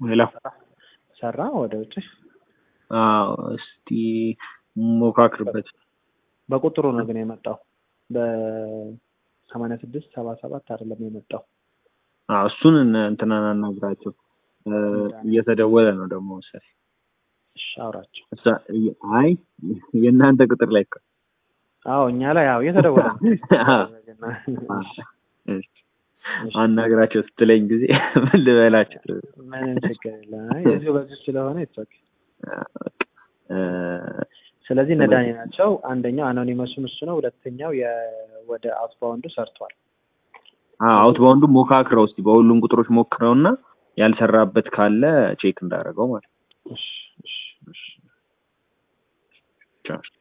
ሌላ ሰራ ወደ ውጭ አዎ እስቲ ሞካክርበት። በቁጥሩ ነው ግን የመጣው በሰማንያ ስድስት ሰባ ሰባት አይደለም የመጣው። አዎ እሱን እነ- እንትናን አናግራቸው እ፣ እየተደወለ ነው ደግሞ መሰለኝ። እሺ አውራቸው። እሳ- የ- አይ የእናንተ ቁጥር ላይ እኮ አዎ እኛ ላይ ያው እየተደወለ ነው። እሺ፣ አናግራቸው ስትለኝ ጊዜ ምን ልበላቸው? ምንም ችግር የለም። አይ እዚሁ በዚሁ ስለሆነ ይቶክ እ፣ ስለዚህ እነ ዳኒ ናቸው። አንደኛው አኖኒመሱም እሱ ነው። ሁለተኛው የ- ወደ አውትባውንዱ ሰርቷል። አዎ አውትባውንዱ ሞካክረው እስቲ በሁሉም ቁጥሮች ሞክረውና ያልሰራበት ካለ ቼክ እንዳደረገው ማለት ነው። እሺ እሺ እሺ ቻው።